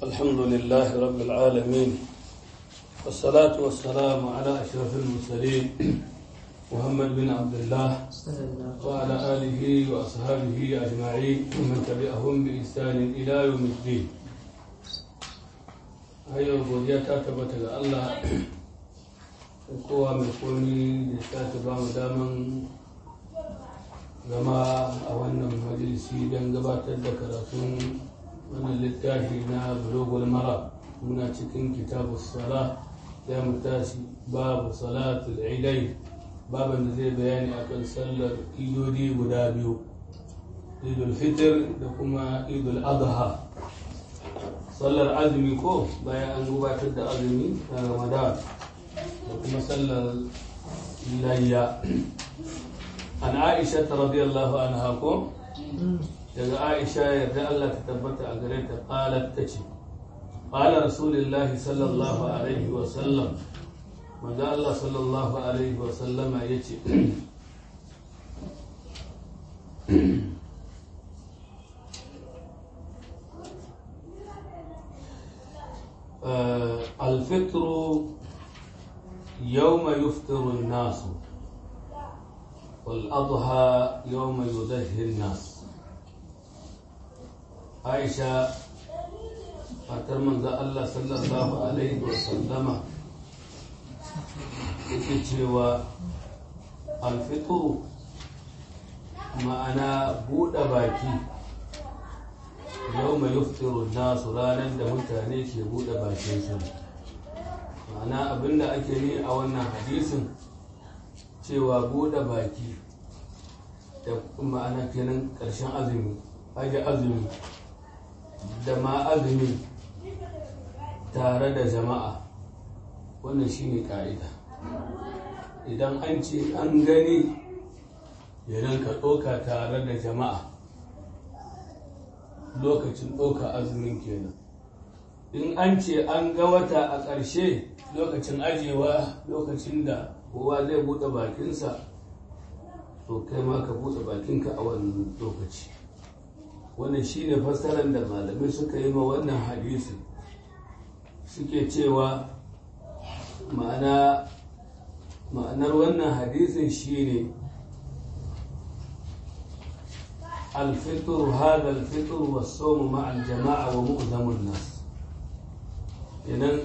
الحمد لله رب العالمين والصلاة والسلام على أشرف المرسلين محمد بن عبد الله وعلى آله وأصحابه أجمعين ومن تبعهم بإحسان إلى يوم الدين هيا godiya ta tabbata ga Allah kowa mai komi da ta taba mu daman zama a wannan majalisi don gabatar da karatun wannan littafi na bulogul mara muna cikin kitabu sala ya mu tashi babu salatul idai baban da zai bayani akan sallar idodi guda biyu idul fitr da kuma idul adha sallar azumi ko bayan an gabatar da azumi na ramadan da kuma sallar layya an aisha ta radiyallahu anha ko daga aisha yarda Allah ta tabbata a gare ta qalat tace qala rasulullah sallallahu alaihi wa sallam manzo Allah sallallahu alaihi wa sallama yace الفطر يوم يفطر الناس والأضحى يوم يضحي الناس عائشة fatar manzo Allah sallallahu alaihi wa sallama yake cewa alfitru ma'ana buɗe baki yau mai yuftiru nasu ranar da mutane ke buɗe bakin su ma'ana abinda ake yi a wannan hadisin cewa buɗe baki da ma'ana kenan ƙarshen azumi aje azumi da ma azumi tare da jama'a wannan shine ƙa'ida idan an ce an gani idan ka ɗauka tare da jama'a lokacin ɗauka azumin kenan in an ce an ga wata a ƙarshe lokacin ajewa lokacin da kowa zai buɗe bakinsa to kai ma ka buɗe bakinka a wannan lokaci wannan shine fassarar da malamai suka yi ma wannan hadisi suke cewa ma'ana ma'anar wannan hadisin shine الفطر هذا الفطر والصوم مع الجماعة ومؤذم الناس idan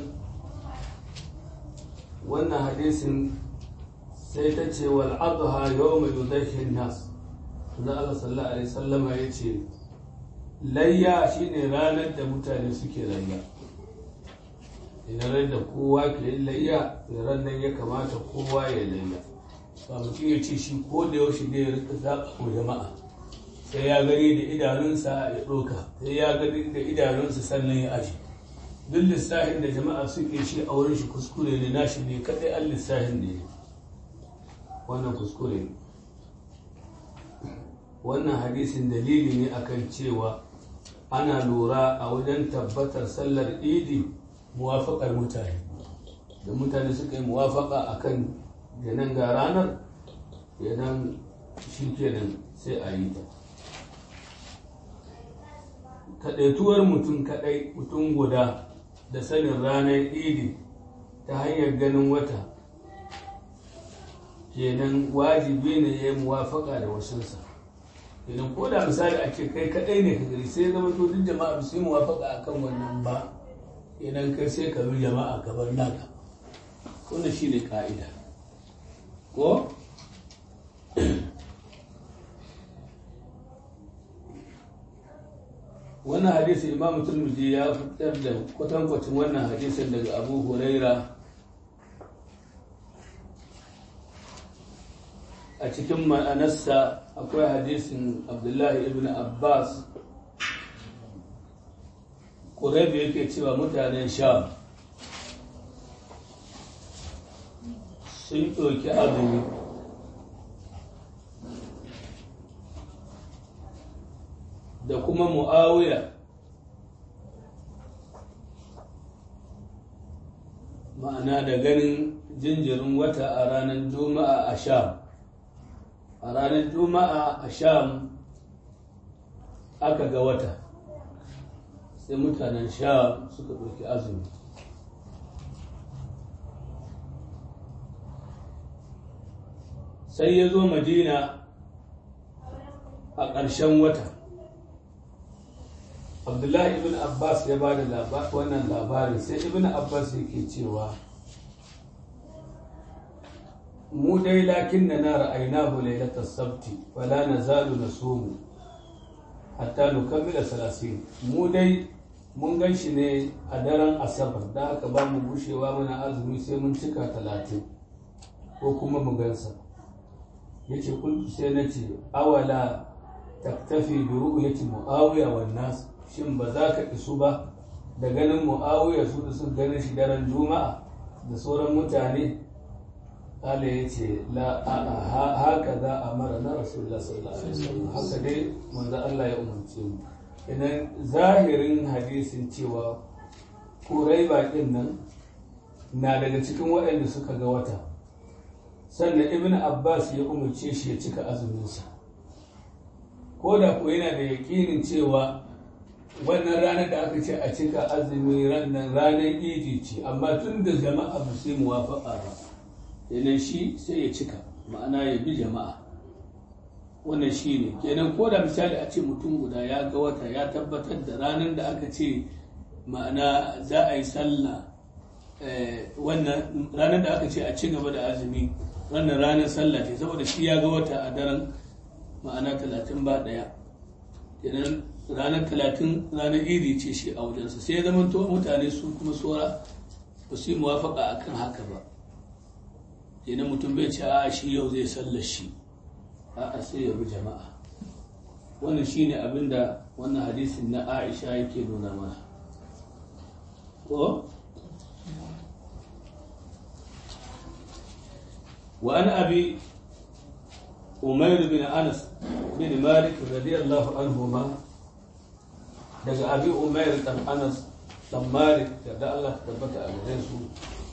wannan hadisin sai ta ce wal adha yawma yudhi nas da Allah sallallahu alaihi wasallam ya ce layya shine ranar da mutane suke layya idan da kowa ke layya ran nan ya kamata kowa ya layya ba mutum ya ce shi ko da yaushe ne ya rika zaɓa ko jama'a sai ya gani da idanunsa ya ɗauka sai ya gani da idanunsa sannan ya aji duk lissafin da jama'a suke shi a wurin shi kuskure ne nashi ne kaɗai an lissafin ne wannan kuskure ne wannan hadisin dalili ne akan cewa ana lura a wajen tabbatar sallar idi muwafaƙar mutane da mutane suka yi muwafaƙa akan yanan ga ranar yanan shi kenan sai a yi ta kaɗaituwar mutum kaɗai mutum guda da sanin ranar idi ta hanyar ganin wata kenan wajibi ne ya yi muwafaka da wasunsa kenan ko da misali a ce kai kaɗai ne ka gari sai zama to duk jama'a su yi muwafaka a kan wannan ba kenan kai sai ka bi jama'a ka bar naka wannan shi ne ka'ida ko wannan hadisi imam turmiji ya fitar da kwatankwacin wannan hadisin daga abu huraira a cikin ma'anarsa akwai hadisin abdullahi ibn abbas ƙuraibu yake cewa mutanen sham sun ɗauki azumi da kuma mu'awiya ma'ana da ganin jinjirin wata a ranar juma'a a sham a ranar juma'a a sham aka ga wata sai mutanen sha suka ɗauki azumi sai ya zo madina a ƙarshen wata abdullahi ibn abbas ya ba da wannan labarin sai ibn abbas yake cewa mu dai lakin na na ra'ainahu lailatar sabti wala na zalu na somu hatta nukammila salasin mu dai mun gan shi ne a daren asabar da haka ba mu bushewa muna azumi sai mun cika talatin ko kuma mu gansa ya ce kultu sai na ce awala taktafi bi ru'yati muawiya wan nas shin ba za ka isu ba da ganin muawiya su da sun ganin shi daren juma'a da sauran mutane Allah ya ce la haka za a mara na rasulullah sallallahu alaihi wasallam haka dai manzo Allah ya umarce mu idan zahirin hadisin cewa kurai bakin nan na daga cikin waɗanda suka ga wata sannan ibn abbas ya umarce shi ya cika azuminsa ko da ko yana da yaƙinin cewa wannan ranar da aka ce a cika azumi ranar ranar idi ce amma tun da jama'a ba sai muwafaƙa ba kenan shi sai ya cika ma'ana ya bi jama'a wannan shi ne kenan ko da misali a ce mutum guda ya ga wata ya tabbatar da ranar da aka ce ma'ana za a yi sallah wannan ranar da aka ce a ci gaba da azumi wannan ranar sallah ce saboda shi ya ga wata a daren ma'ana talatin ba ɗaya kenan ranar talatin ranar idi ce shi a wajensa sai ya zama to mutane su kuma tsora ba su yi muwafaka a kan haka ba kenan mutum bai ce a shi yau zai sallar shi a sai ya bi jama'a wannan shine abin da wannan hadisin na aisha yake nuna mana ko وعن أبي أمير بن أنس بن مالك رضي الله عنهما daga abi umair dan anas dan malik da Allah tabbata a gare su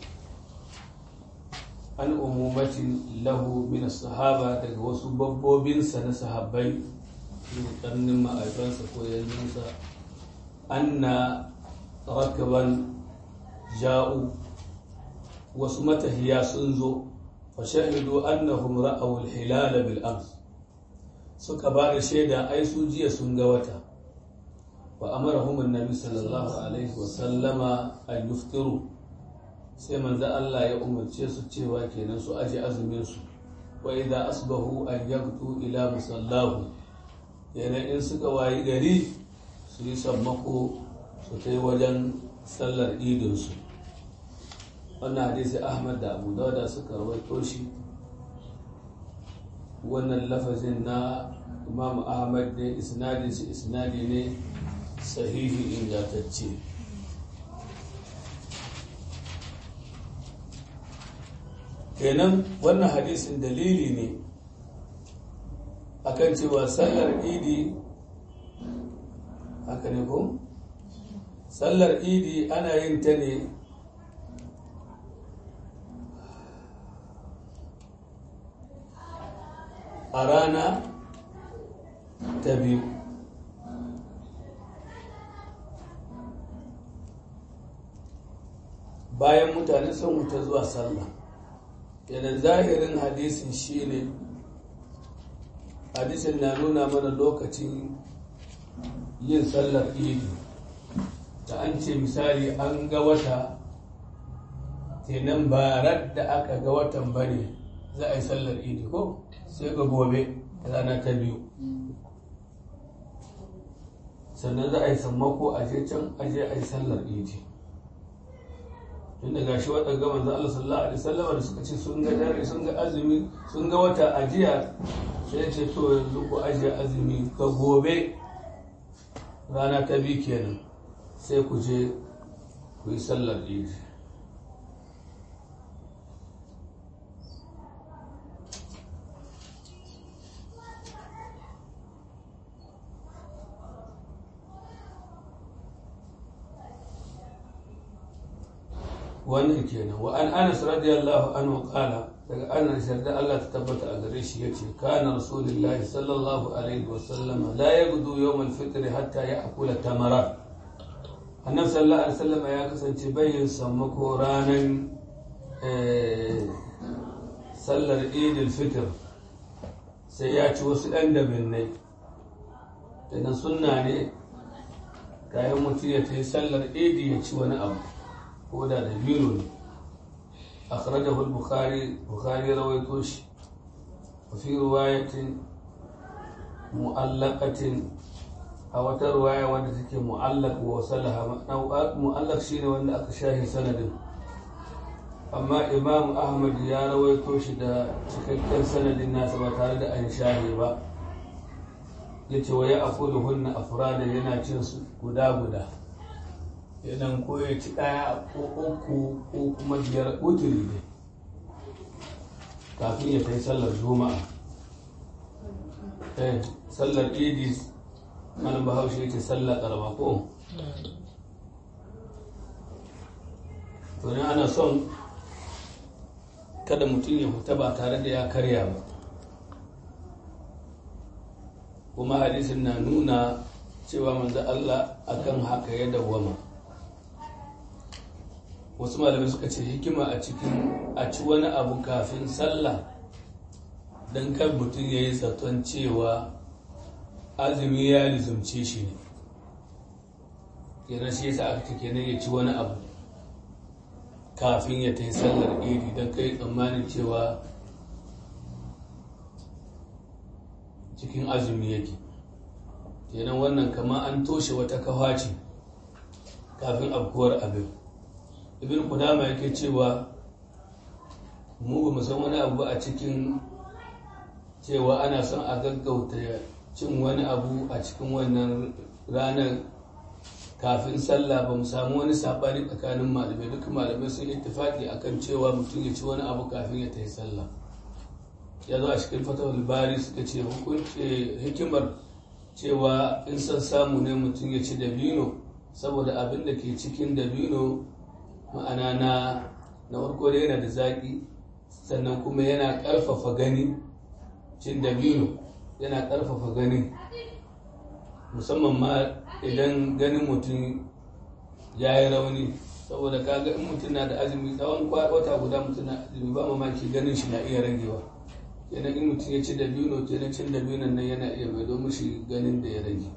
an umumatin lahu min sahaba daga wasu babbobinsa na sahabbai ne karnin ma'aikansa ko yanzunsa anna rakaban ja'u wasu matahiya sun zo fashahidu annahum ra'aw al-hilal bil ams suka ba da shaida ai su jiya sun ga wata wa amarahum annabi sallallahu alaihi wa sallama an yuftiru sai manzo Allah ya umarce su cewa kenan su aje azumin su wa idza asbahu an yaqtu ila musallahu kenan in suka wayi gari su yi sammako su kai wajen sallar idin su wannan hadisi ahmad da abu dauda suka rawaito shi wannan lafazin na imam ahmad ne isnadin shi isnadi ne sahihi ingantacce kenan wannan hadisin dalili ne akan cewa sallar idi haka ne ko sallar idi ana yin ta ne a rana ta biyu bayan mutane sun wuta zuwa sallah yana zahirin hadisin shine hadisin na nuna mana lokacin yin sallar idi da an ce misali an ga wata kenan ba da aka ga watan bane za a yi sallar idi ko sai ga gobe rana ta biyu sannan za a yi sammako a je can a je a yi sallar idi tun da gashi waɗanda manzo Allah sallallahu alaihi wasallam da suka ce sun ga dare sun ga azumi sun ga wata ajiya sai ce to yanzu ku ajiye azumi ga gobe rana ta biyu kenan sai ku je ku yi sallar idi wannan kenan wa an anas radiyallahu anhu qala daga anas yarda Allah ta tabbata a gare shi yace kana rasulullahi sallallahu alaihi wa sallam la yaghdu yawm al-fitr hatta ya'kula tamara annabi sallallahu alaihi wasallam ya kasance bayin sammako ranar sallar idil fitr sai ya ci wasu ɗan dabinnai idan sunna ne kayan mutum ya ta yi sallar idi ya ci wani abu ko da da biro ne akhrajahu al-bukhari bukhari rawaito shi wa fi riwayatin mu'allaqatin a wata ruwaya wanda take mu'allaq wa salaha mu'allaq shine wanda aka shahi sanadin amma imam ahmad ya rawaito shi da cikakken sanadin nasa ba tare da an shahi ba ya ce wa ya akulu hunna afrada yana cin su guda guda idan ko ya ci ɗaya ko uku ko kuma biyar uturi ne kafin ya kai sallar juma'a eh sallar idi malam bahaushe ya ce sallar karama ko to ne ana son kada mutum ya fita ba tare da ya karya ba kuma hadisin na nuna cewa manzo Allah akan haka ya dawwama wasu malamai suka ce hikima a cikin a ci wani abu kafin sallah don kan mutum ya yi zaton cewa azumi ya lizumce shi ne kenan shi yasa aka kenan ya ci wani abu kafin ya ta yi sallar idi don kai tsammanin cewa cikin azumi yake kenan wannan kama an toshe wata kafa ce kafin afkuwar abin ibn kudama yake cewa mu ba san wani abu a cikin cewa ana son a gaggauta cin wani abu a cikin wannan ranar kafin sallah ba mu samu wani sabani tsakanin malamai duka malamai sun ittifaki akan cewa mutum ya ci wani abu kafin ya tafi sallah ya zo a cikin fatawar bari suka ce hukunci hikimar cewa in son samu ne mutum ya ci dabino saboda abin da ke cikin dabino ma'ana na na farko da yana da zaƙi sannan kuma yana ƙarfafa gani cin dabino yana ƙarfafa gani musamman ma idan ganin mutum ya yi rauni saboda kaga in mutum na da azumi tsawon wata guda mutum na azumi ba mamaki ganin shi na iya ragewa kenan in mutum ya ci dabino kenan cin dabinon nan yana iya mai domin shi ganin da ya rage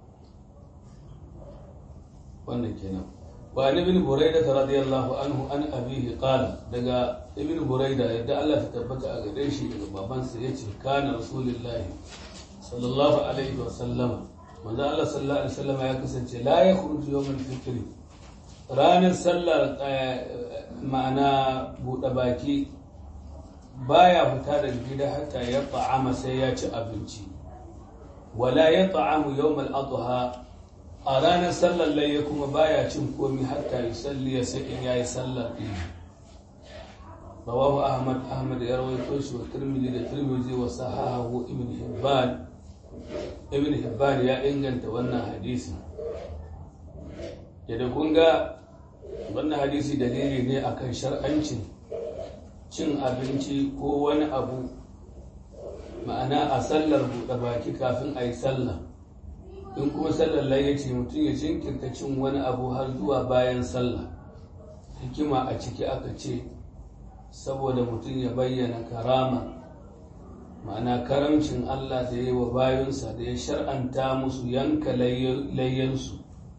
wannan kenan wa an ibn buraida radiyallahu anhu an abihi qala daga ibn buraida yadda Allah ta tabbata a gare shi daga babansa yace kana rasulullahi sallallahu alaihi wa sallam manzo Allah sallallahu alaihi wasallam ya kasance la ya khuruju yawmal fitr ranar sallar ma'ana buɗe baki baya fita daga gida hatta ya ta'ama sai ya ci abinci wala ya ta'amu yawmal adha a ranar sallar layya kuma baya cin komi hatta yi salli ya sai in yayi sallar ɗin rawahu ahmad ahmad ya rawaito shi wa tirmidhi da tirmidhi wa sahahu ibn hibban ibn hibban ya inganta wannan hadisi yadda kun ga wannan hadisi dalili ne akan shar'ancin cin abinci ko wani abu ma'ana a sallar buɗe baki kafin a yi sallah in kuma sallar lai ce mutum ya jinkirta cin wani abu har zuwa bayan sallah hikima a ciki aka ce saboda mutum ya bayyana karama ma'ana karamcin Allah da ya yi wa bayunsa da ya shar'anta musu yanka layyansu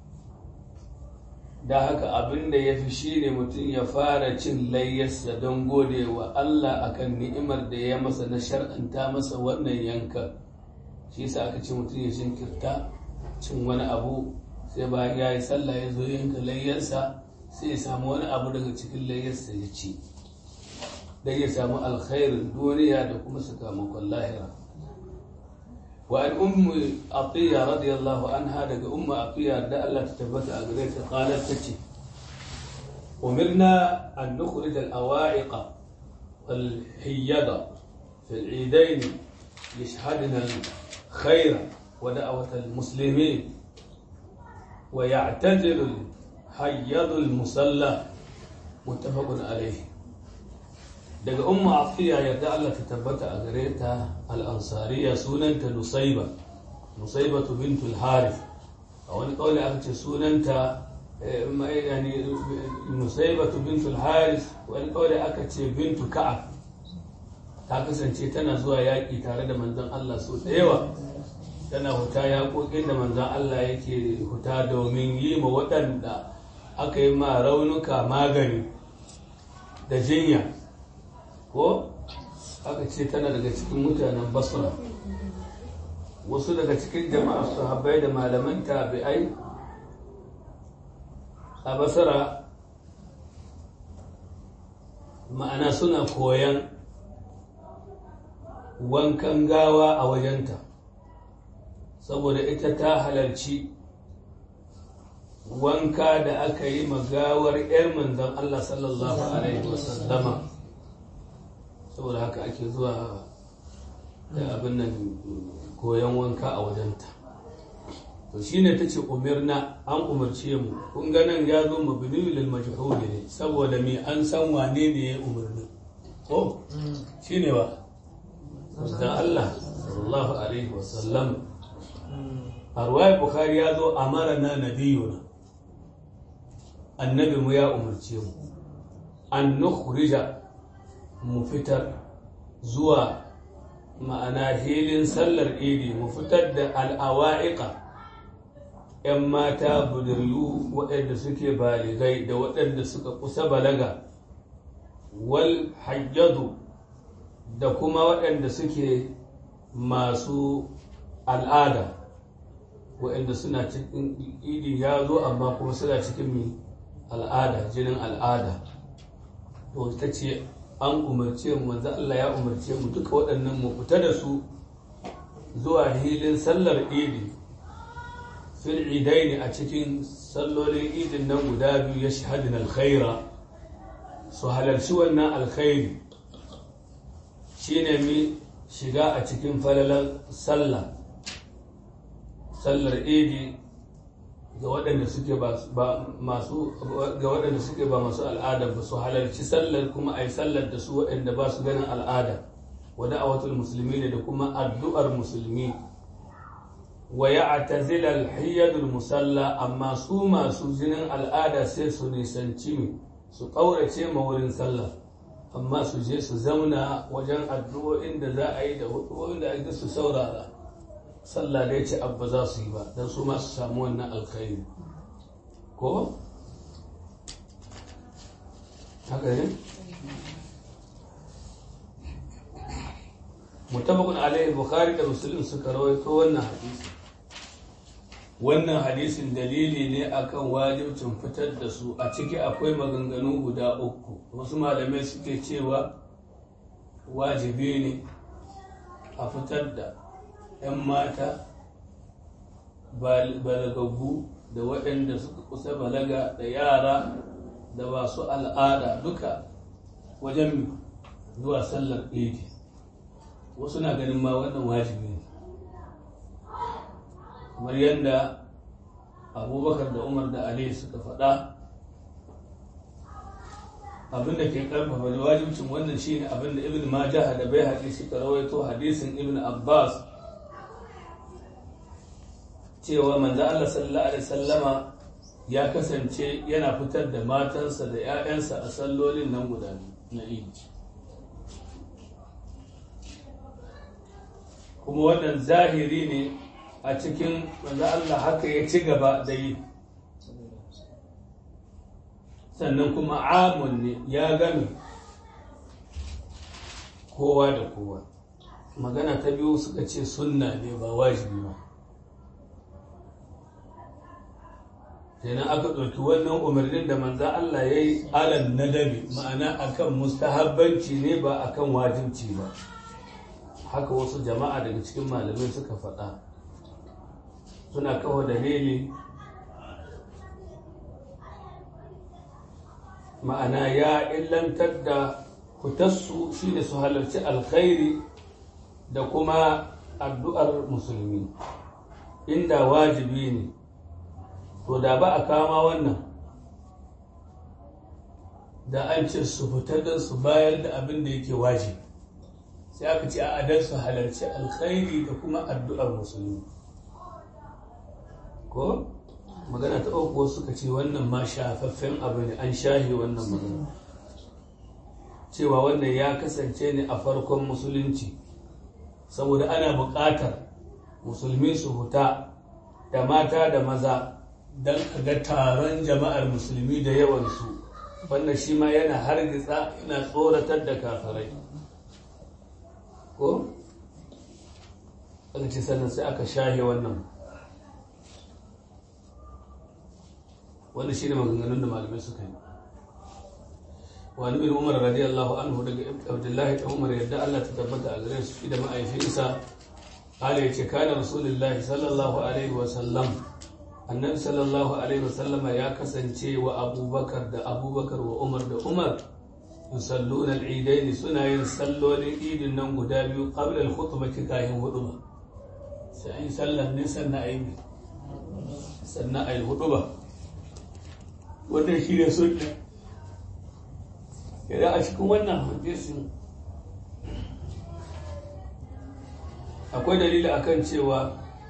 da haka abin da ya fi shi ne mutum ya fara cin layyarsa don gode wa Allah akan ni'imar da ya masa na shar'anta masa wannan yanka shi yasa aka ce mutum ya jinkirta cin wani abu sai bayan ya yi sallah ya zo yanka layyarsa sai ya samu wani abu daga cikin layyarsa ya ci don ya samu alkhairin duniya da kuma sakamakon lahira wa an ummu atiya radiyallahu anha daga ummu atiya da Allah ta tabbata a gare ta qalat tace umirna an nukhrij al-awa'iq wal hiyyada fi al-eidain yashhadna al-khayr wa da'wat al-muslimin wa ya'tadilu al-hayyad al-musalla muttafaqun alayhi daga umma afiya yadda Allah ta tabbata a gare ta al'ansariya sunanta nusaiba nusaibatu bintul harith a wani kawai aka ce sunanta yani musaibatu bintul haris wani kawai aka ce bintu ka'ab ta kasance tana zuwa yaƙi tare da manzon Allah so da yawa tana huta yaƙoƙin da manzon Allah yake huta domin yi ma waɗanda aka yi ma raunuka magani da jinya ko aka ce tana daga cikin mutanen basra wasu daga cikin jama'a sahabbai da malaman tabi'ai a basara ma'ana suna koyan wankan gawa a wajenta saboda ita ta halarci wanka da aka yi magawar 'yar manzan Allah sallallahu Alaihi wasallama saboda haka ake zuwa da abin nan koyon wanka a wajenta to shine ta ce umirna an umarce mu kun ganin ya zo mabini lil majhul ne saboda me an san wane ne ya umarni ko shine ba dan Allah sallallahu alaihi wasallam a ruwayar bukhari ya zo amara na nabiyuna annabi mu ya umarce mu an nukhrija mu fitar zuwa ma'ana hilin sallar idi mu fitar da al'awa'iqa ‘yan mata buduryu waɗanda suke baligai da waɗanda suka kusa balaga wal hajjadu da kuma waɗanda suke masu al'ada waɗanda suna cikin idi ya zo amma kuma suna cikin mai al'ada jinin al'ada to ta ce an umarce mu manzo Allah ya umarce mu duka waɗannan mu fita da su zuwa hilin sallar idi fil idaini a cikin sallolin idin nan guda biyu ya shahadin alkhaira su halarci wannan alkhairi shine mi shiga a cikin falalar sallah sallar idi ga waɗanda suke ba masu ga waɗanda suke ba masu al'ada ba su halarci sallar kuma ai sallar da su waɗanda ba su ganin al'ada wa da'awatul musulmi ne da kuma addu'ar musulmi wa ya'tazila al-hiyyadul musalla amma su masu jinin al'ada sai su nisanci mi su ƙaurace ma wurin sallah amma su je su zauna wajen addu'o'in da za a yi da hudu'o'in da ake su saurara sallah da ya ce abba za su yi ba don su masu samu wannan alkhairi ko? haka ne? mutabakun alayhi bukhari da musulun suka rawaito wannan hadisi wannan hadisin dalili ne akan wajibcin fitar da su a ciki akwai maganganu guda uku wasu malamai suke cewa wajibi ne a fitar da 'yan mata balagaggu da waɗanda suka kusa balaga da yara da masu al'ada duka wajen zuwa sallar idi wasu na ganin ma wannan wajibi ne kamar yadda abubakar da umar da ali suka faɗa abinda ke karfafa da wajibcin wannan shine abinda ibn majah da bai haƙi suka rawaito hadisin ibn abbas cewa manzo Allah sallallahu alaihi sallama ya kasance yana fitar da matansa da 'ya'yansa a sallolin nan guda na idi kuma wannan zahiri ne a cikin manzo Allah haka ya ci gaba da yi sannan kuma amun ne ya gami kowa da kowa magana ta biyu suka ce sunna ne ba wajibi ba kenan aka ɗauki wannan umarnin da manzan Allah ya yi alan nadabi ma'ana akan mustahabbanci ne ba akan wajibci ba haka wasu jama'a daga cikin malamai suka faɗa suna kawo dalili ma'ana ya illantar da fitarsu shi ne su halarci alkhairi da kuma addu'ar musulmi inda wajibi ne to da ba a kama wannan da an ce su fitar da su bayar da abin da yake wajibi sai aka ce a adar su halarci alkhairi da kuma addu'ar musulmi ko magana ta uku wasu suka ce wannan ma shafaffen abu ne an shahe wannan magana cewa wannan ya kasance ne a farkon musulunci saboda ana buƙatar musulmi su huta da mata da maza don a ga taron jama'ar musulmi da yawansu wannan shi ma yana hargitsa yana tsoratar da kafirai ko? aka ce sannan sai aka shahe wannan wanda shi ne maganganun da malamai suka yi wani bin umar radiyallahu anhu daga abdullahi ta umar yadda allah ta tabbata a gare su da ma'aifinsa ala ya ce kana rasulullahi sallallahu alaihi wasallam annabi sallallahu alaihi wasallama ya kasance wa abubakar da abubakar wa umar da umar yusalluna al-idaini suna yin sallolin idin nan guda biyu qabla al-khutbati kayan hudu sai an yi sallar ne sannan a yi sannan a yi hudu ba wannan shi ne sunna idan a cikin wannan hadisin akwai dalili akan cewa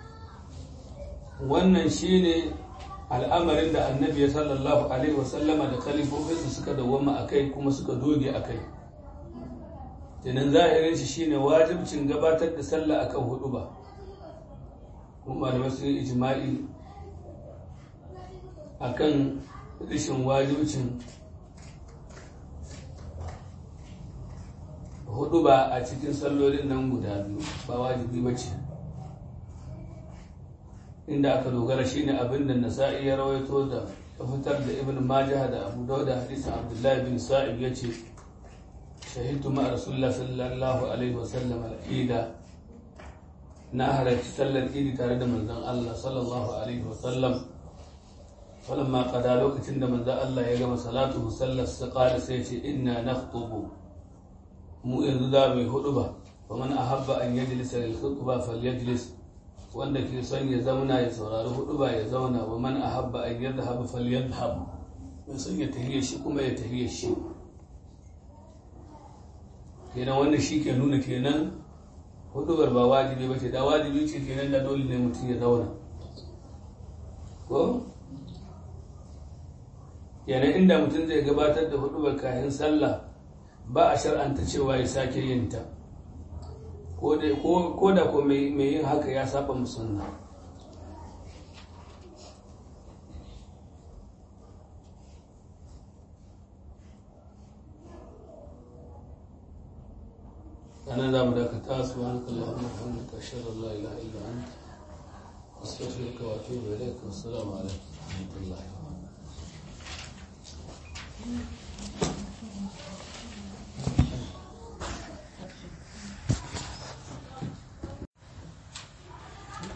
wannan shi ne al'amarin da annabi ya sallallahu alaihi wasallama da kalifofinsu suka dawwama a kai kuma suka doge a kai tunan zahirin shi shine wajibcin gabatar da sallah akan hudu ba kuma malamai sun yi ijma'i akan rashin wajibcin hudu ba a cikin sallolin nan guda biyu ba wajibi ba ce inda aka dogara shine abin da nasa'i ya rawaito da fitar da ibn majah da abu dauda hadisin abdullahi bin sa'ib ya ce shahidu ma rasulullah sallallahu alaihi wasallam al-ida na halarci sallar idi tare da manzon Allah sallallahu alaihi wasallam falamma qada lokacin da manzon Allah ya gama salatu sallar sa qala sai ce inna nakhutubu mu yanzu za mu yi hudu ba faman ahabba an yajlisa lil khutba falyajlis wanda ke son ya zauna ya saurari hudu ba ya zauna wa man ahabba an yadhhab falyadhhab mai son ya tahiyar shi kuma ya tahiyar shi kenan wannan shi ke nuna kenan hudubar ba wajibi ba ce da wajibi ce kenan da dole ne mutum ya zauna ko yana inda mutum zai gabatar da hudubar kayan sallah ba a shar'anta cewa ya sake yin ta ko da ko mai yin haka ya saba musulma أنا لا ملاك سبحانك اللهم وبحمدك أشهد أن لا إله إلا أنت أستغفرك وأتوب إليك والسلام عليكم ورحمة الله وبركاته